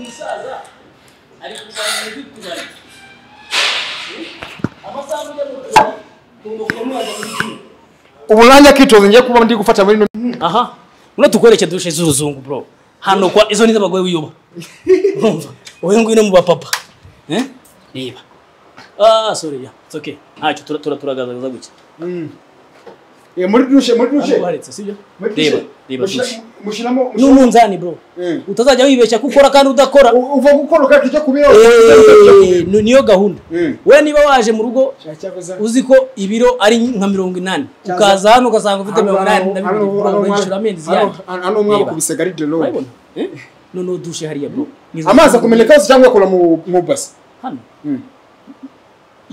uburanya kitoza ngiye kuba ndi gufata muri aha muna tukwereke dushe z'uruzungu bro hano kwa izo ni z'abagore wiyuba urumva wowe ngwino mu bapapa eh reba ah sorry ya it's okay ntacyo tura tura turagaragaza gutya Eh, muri dushe muri dushe ntabwo haretse sibyo muri dushe. reba reba Mushira- dushe mushiramo n'umunzani bro Mm. utazajya wibeshya ko ukora kandi udakora U- uva gukora ukata ujya kubiro Eh, ni- niyo gahunda Mm. we niba waje mu rugo Cyakoza. uzi ko ibiro ari nka mirongo inani Cyangwa- ukaza hano ugasanga ufite Hano- mirongo inani na hano- bibiri hano- urango inshuro amenyo hano- ziyanjye hano- hano umwaka Reba. ukubise garide roho. urabibona Eh? noneho dushe hariya bro Ni- amazi akumeneka hose cyangwa akora mu mu basi hano Mm.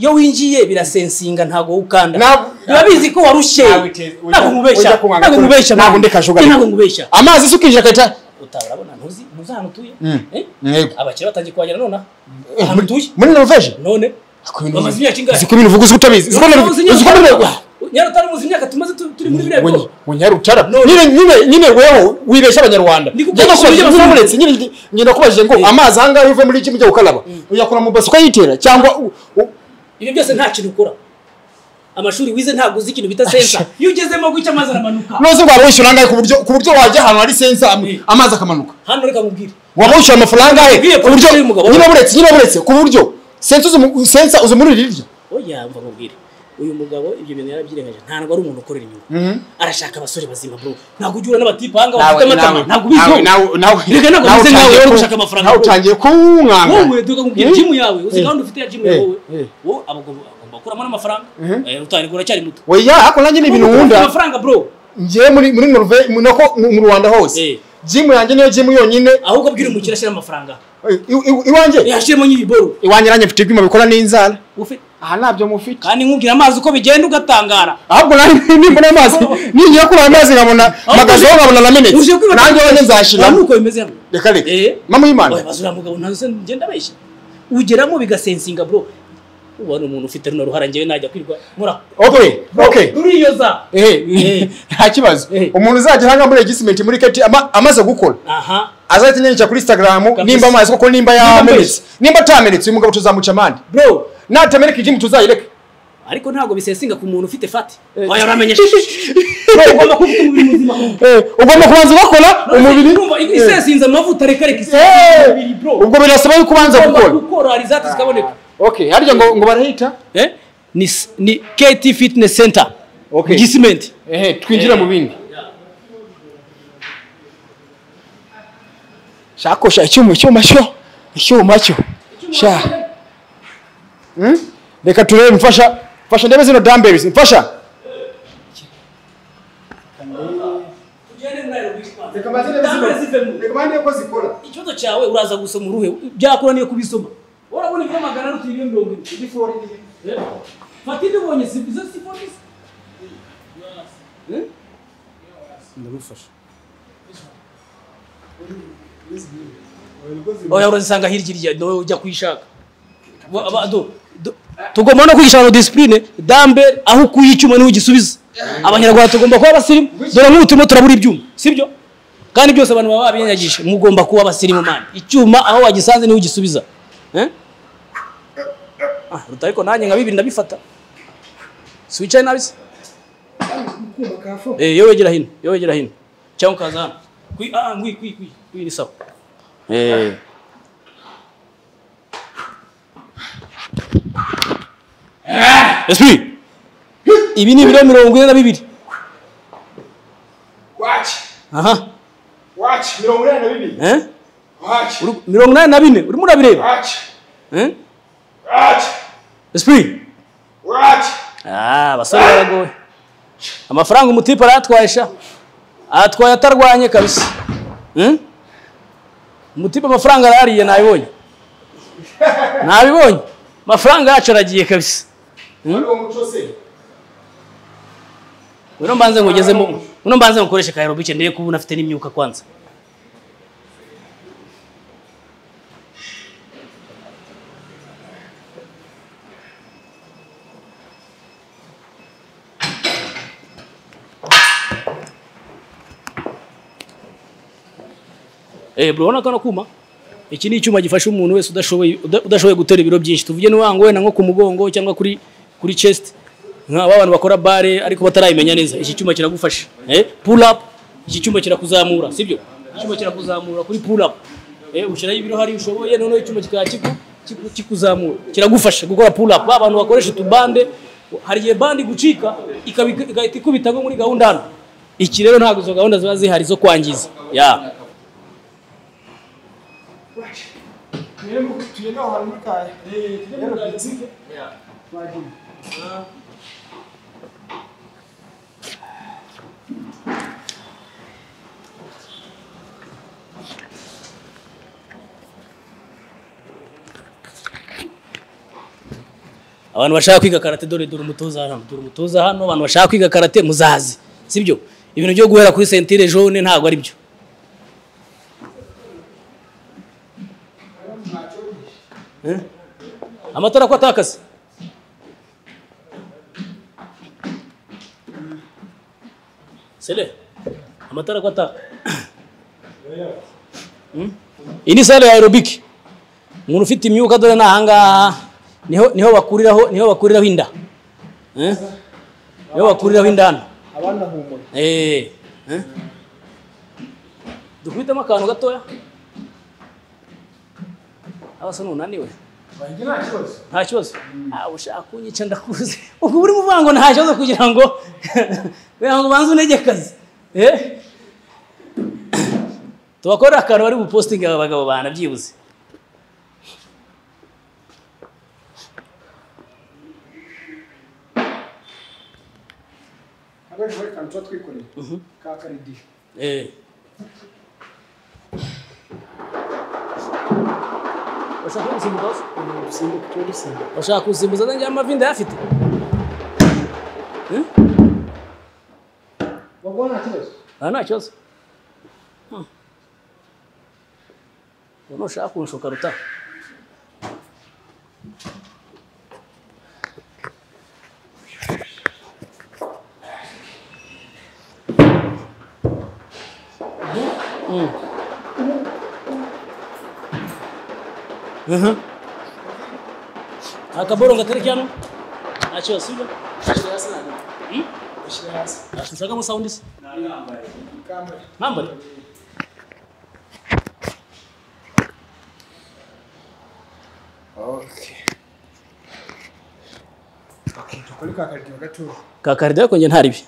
iyo winjiye birasensinga ntabwo ukanda Ntabwo- urabizi ko warushye Ntabwo ite- ujya- ntabwo ujya nkubeshya kunywa ntabwo agakuru. nkubeshya Ntabwo man. ndeka jugarika. ntabwo nkubeshya amazi asukije akahita utabona ntuzi ntuzi ahantu utuye Mm. Eh? Yego. abakire batangiye kuhagera nonaha Eh, ahantu muri- utuye muri norvege none bamaze imyaka ingahe uzi ko ibintu uvuga uzi ko utabizi uzi ko Uzi imyaka- uzi ko norvege nyarutare muzi imyaka tumaze tu- turi muri biriya bigo munyarutara None. nyine nyine nyine weho wibeshya abanyarwanda Ni kuko- njye nakubajije ujya ngo basanga- uretse nyine ndi- ngenda kubajije ngo amazi ahangaha uve muri iki mujya gukaraba uyakura mu basi ukayitera cyangwa u- u- ibi byose nta kintu ukora amashuri wize ntabwo uzi ikintu bita sensa iyo ugezemo gutya amazi aramanuka nose waba wishyura angahe ku buryo ku buryo wajya ahantu hari sensa am- Eh. amazi akamanuka hano reka mubwire waba wishyura amafaranga he Nabwiye ku buryo polisi y'umugabo. nyine buretse nyine buretse ku buryo sensa uzi mu- sensa uzi muri rirya oya mva nkubwire uyu mugabo ibyo bintu yarabyirengaje ntabwo ari umuntu ukorera inyungu arashaka abasore bazima bro ntabwo ujya urana abatipe ahanga bafite amatama ntabwo ubizi Erega ntabwo meze nkawe wowe uri gushaka amafaranga. nawe utangiye kuwunganga wowe duka kubwira Eh. jimu yawe uzi gahunda ufite ya jimu Eh, yawe eh. wowe aba agomba agomba gukuramo n'amafaranga Eh, utari uracyari muto oya ariko nanjye ni ibintu wunda amafaranga bro ngiye muri muri Norve mu- nako mu mu Rwanda Eh. hose jimu yanjye niyo jimu yonyine ahubwo abwira umukire ashyira amafaranga Eh, i- i- iwanjye yashyiremo nyiriboro iwanjye nanjye mfite ibyuma bikora n'inzara ufite aha ntabyo mufite kandi nkubwira amazi uko bigenda ugatangara ahubwo nanjye nimbona amazi ningiye kuri ayo mazi nkabona magazeho nkabona na minute uje kwibaza nanjye wenyine Urabona nzashiramo uko bimeze hano reka reka Eh. mama y'imana Oya, bazura mugabo ntazo ngenda abeshya ugeramo bigasensinga bro ubona umuntu ufite runo ruhara njyewe najya kwirwa mura okay okay turiyoza eh nta kibazo Eh. umuntu uzajya hanga muri registment muri keti ama- amaze gukora aha azahita nyandikira kuri instagram nimba amazi koko nimba yamenetse nimba atamenetse uyu mugabo tuzamuca amande bro natameneka ijimu tuzayireka ariko ntabwo bisensinga ku muntu ufite fati oya uramenye bro ugomba kuba ufite umubiri muzima Eh, ugomba kubanza ugakora umubiri urumva isensinze amavuta reka reka Eh, isensinze umubiri bro ubwo birasaba yuko ubanza ugomba gukora gukora hari izati zikaboneka okay harya ngo ngo barahita eh ni ni KT fitness center Okay. gisimenti ehe twinjire mu bindi shakosha icyuma icyuma cyo icyuma cyo sha Hmm? reka turebe mfasha mfasha ndebe zino dumbbells mfasha ikibazo cyawe uraza gusoma uruhe byakora niyo kubisoma urabona ibyo magana ariko ibyo mirongo ine Eh? fata ibyo ubonye si izo si polisi ndagufasha oya urazisanga hirya irya nawe ujya kuyishaka Wa- aba- do- do- tugomba no kwigisha abantu disipurine dambe aho ukuye icyuma niho ugisubiza abanyarwanda tugomba kuba abasirimu dore nk'ubu turimo turabura ibyuma sibyo kandi byose abantu baba babinyagije mugomba kuba abasirimu mani icyuma aho wagisanze niho ugisubiza Eh? Ah, ruta ariko nanjye nka bibiri ndabifata si wicaye nabi se Eh, iyo wegera hino iyo wegera hino cyangwa ukaza hano Kwi- ah, ah, ngwi kwi kwi kwi ni sawa Eh. Esprit. Ibi ni ibiro mirongo ine na bibiri. Aha. Eh? Uri- Mirongo inani na bine urimo urabireba. Eh? Esprit. Ah, basore baragowe. Amafaranga umutipe aratwaye sha. Atwaye atarwanye kabisa. Eh? Umutipe amafaranga arariye nabibonye. Nabibonye. Amafaranga yacu aragiye kabisa. Uno mbanze ngugezemo. Uno mbanze ngukoreshe ka aerobic ndeye kuba unafite n'imyuka kwanza. Eh, bro, urabona kano kuma? iki ni icyuma gifasha umuntu wese udashoboye uda- udashoboye gutera ibiro byinshi tuvuge niba ngo wenda nko ku mugongo cyangwa kuri kuri chest nka ba bantu bakora bare ariko batarayimenya neza iki cyuma kiragufasha eh pull up iki cyuma kirakuzamura sibyo iki cyuma kirakuzamura kuri pull up eh ushyiraho ibiro hari ushoboye noneho icyuma kikaba kiku- kiku- kikuzamura kiragufasha gukora pull up ba bantu bakoresha utubande hari igihe bandi gucika ikaba- igahita ikubita nko muri gahunda hano iki rero ntabwo izo gahunda ziba zihari zo kwangiza ya abantu bashaka kwiga karate dore dore umutoza hano dore umutoza hano abantu bashaka kwiga karate muzazi sibyo ibintu byo guhera kuri sentire jaune ntabwo ari byo Eh? amatara ko atakase sele amatara ko ataka Hmm? iyi ni sale ya aerobike umuntu ufite imyuka dore ni ahangaha niho niho bakuriraho niho bakuriraho inda Eh? niho bakuriraho inda hano abandi ahumura Eh, eh. dukubitemo akantu gatoya abasa n'unaniwe wanjye nta kibazo nta kibazo Ah, ushaka kunyica ndakuzi ubwo buri muvango nta kibazo kugira ngo kugira ngo ubanze unegekaze Eh? tubakorere akantu bari bupositinge aba bagabo banabyibuze abenshi bari kantu tuba twikoreye ka karidiyo Eh. Urashaka kubisimbuka hose? simbuka tuba dusimbuka Urashaka kubisimbuza nanjye amavi ndayafite? Eh? baguha nta kibazo Aha nta kibazo. Hmm. Ubu ntushaka kunshuka ruta. Mm. Mhm. akaboronga kari cyano nta kibazo sibyo ushyira hasi ntabwo Hmm? ushyira hasi ushakamo sound se kambari Nambari. okay okay dukore ka karidiyo gatoya ka karida yako njye ntari bi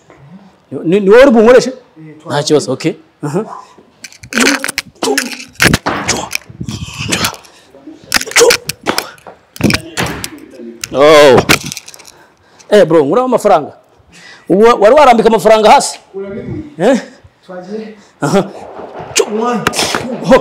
ni ni wowe uri bunkoreshe nta kibazo okay aha oh eh bro ngura amafaranga ubu wari warambika amafaranga hasi urabimuye eh twagiye aha umwanya ho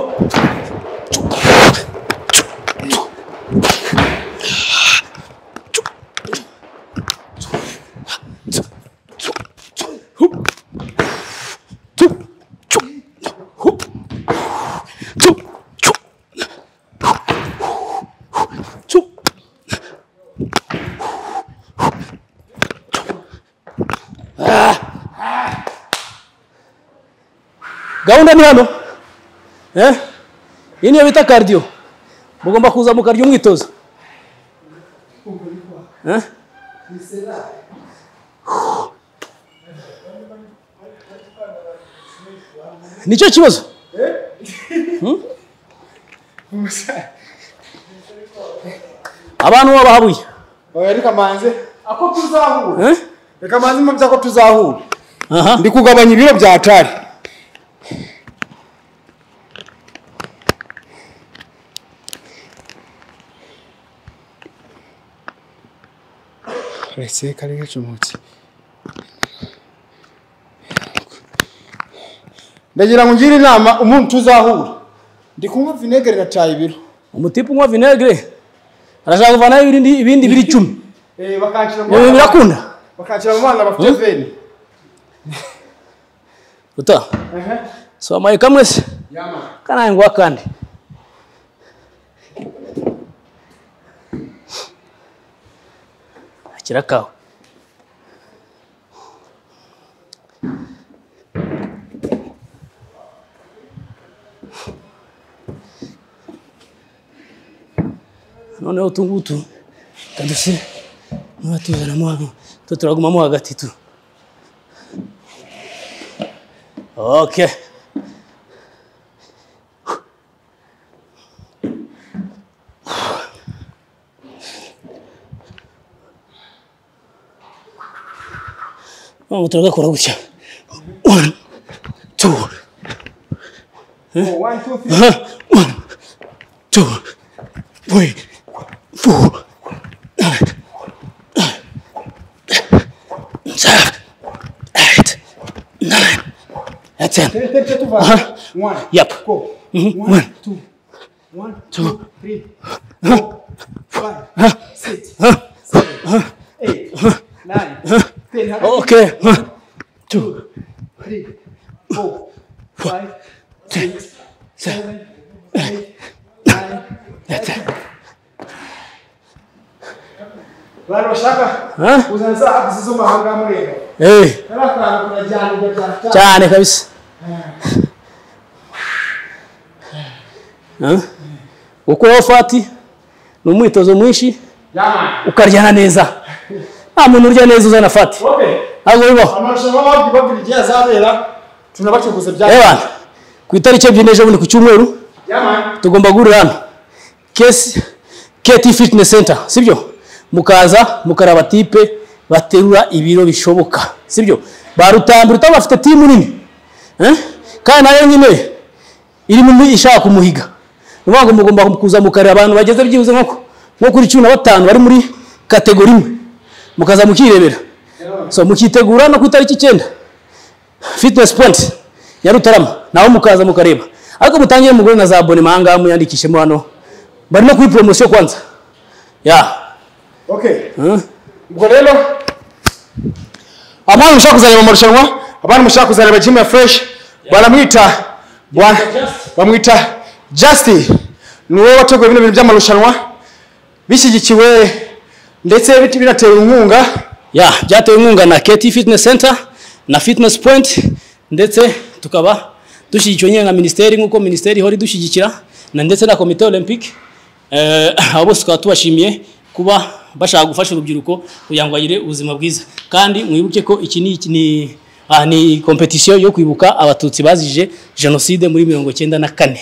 gahunda ni hano eh iyi niyo bita cardio mugomba kuza mu karyo umwitozo eh nicyo kibazo abantu babahabuye oya reka manze ako tuzahura eh reka manze mpamvu ako tuzahura aha ndi kugabanya ibiro bya tari retse kari gacumutse ndagira ngo ngire inama umuntu tuzahura ndi kunywa vinegere na cayi ibiro umutipe unywa vinegre arashaka kuvanaho ibindi ibindi biri icumi Eh, bakanshyira mu Ibi bana- birakunda bakanshyira mu bana bafite Hmm? veni uta Ehe. so amaye kamwe se Yama. kanaye ngwa kandi akira kawe noneho utu ngutu kaduse niba tuzanamo hano two turagumamo hagati tu oke none turagakora gutya one two Huh? one two three four nine seven eight nine and ten yep one two okay one two and ten bantu bashaka Huh? kuzana za apu zo mahanga mureba hey kari akantu kurajyana ugataha cyane kabisa Huh? gukuraho fati ni umwitozo mwinshi yamani ukaryana neza nta muntu urya neza uzana fati okay ntabwo bibaho amarushanwa babwi babwira igihe azabera tunabacuguze bya reba ku itariki ebyiri n'ejo bundi ku cyumweru yamani tugomba guhurira hano kesi keti fitinesi senta sibyo mukaza mukaraba tipe baterura ibiro bishoboka sibyo ba rutambi rutambi bafite timu nini Eh? kandi nayo nyine iri mu ishaka kumuhiga ni ukuvuga ngo mugomba kuza mukareba abantu bageze byibuze nko nko kuri cumi na batanu bari muri kategori imwe mukaza mukirebera so mukitegura no ku itariki icyenda fitinesi pointi ya Rutarama naho mukaza mukareba ariko mutangire mugure na za abonema ahangaha muyandikishemo hano bari no kuri poromosiyo kwanza ya okay huh? ubwo rero abantu mushaka kuzareba amarushanwa abantu mushaka kuzareba jimu ya fureshi baramwita ba- bamwita jasiti ni wowe wateguye bino bintu by'amarushanwa bishyigikiwe ndetse bit- binatewe inkunga ya byatewe inkunga na keti fitinesi senta na fitinesi pointi ndetse tukaba dushyigikiwe nyine na minisiteri nk'uko minisiteri ihora idushyigikira na ndetse na komite olympique Eh, abo bose tukaba tubashimiye kuba bashaka gufasha urubyiruko kugira ngo bagire ubuzima bwiza kandi mwibuke ko iki ni iki ni ah, ni kompetisiyo yo kwibuka abatutsi bazije jenoside muri mirongo icyenda na kane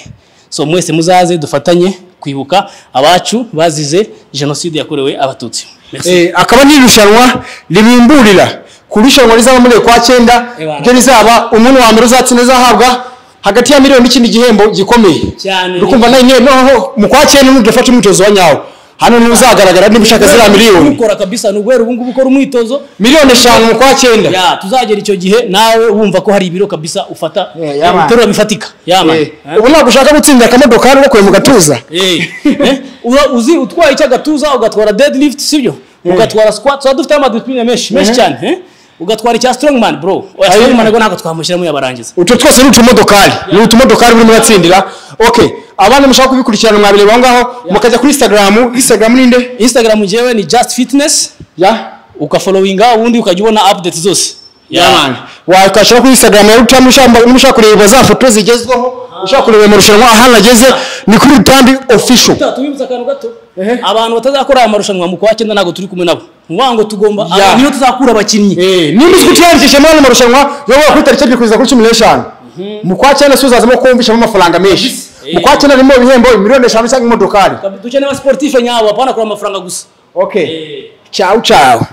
so mwese muzaze dufatanye kwibuka abacu bazize jenoside yakorewe abatutsi Merci. Eh, akaba ni irushanwa ribimburira ku irushanwa rizaba muri ukwa cyenda Ebana. ryo rizaba umuntu wa mbere uzatsinda azahabwa hagati ya miliyoni n'ikindi gihembo gikomeye Cyane. rukumva nayo noneho mu kwa cyenda nudafata umwitozo wa nyawo hano niho uzagaragara niba ushaka ziriya miliyoni ukora kabisa ni uguhera ubu ngubu ukora umwitozo miliyoni eshanu mu kwa cyenda ya tuzagera icyo gihe nawe wumva ko hari ibiro kabisa ufata Eh, yaman. ibiteruro bifatika yaman Eh, ubu ntabwo ushaka gutsindira akamodokari ugakuye mu gatuza Eh, eh, uba uzi utwaye icy'agatuza ugatwara deadlift sibyo ugatwara squat tuba dufite amadisipline menshi menshi cyane eh? ugatwara icya strongman bro oya strongman rwo ntabwo twamushyiramo yabarangiza utu twose ni utumodokari ni utumodokari burimo uratsindira okay abana mushaka kubikurikirana mwabireba aho ngaho mukajya kuri instagram instagram ninde instagram jewe ni just fitness ya ukafollowinga ubundi ukajya ubona update zose yaman wakashira kuri instagram ya rutambi ushaka mushaka kureba za foto zigezweho ushaka kureba amarushanwa ahantu ageze ni kuri rutambi official Tuta, tubibutsa akantu gato Ehe. abantu batazakora aya marushanwa mu kwa cyenda ntabwo turi kumwe nabo ni ukuvuga ngo tugomba aba niyo tuzakura abakinnyi niba uzi kutiyandikishamo hano marushanwa yobora kuri tariki ebyiri kugeza kuri cumi n'eshanu mu kwa cyenda si uzazamo ko wumvishamo amafaranga menshi mu kwa cyenda harimo ibihembo miliyoni eshanu cyangwa imodokari dukeneye abasiporutife nyabo bapana kureba amafaranga gusa okay ciao ciao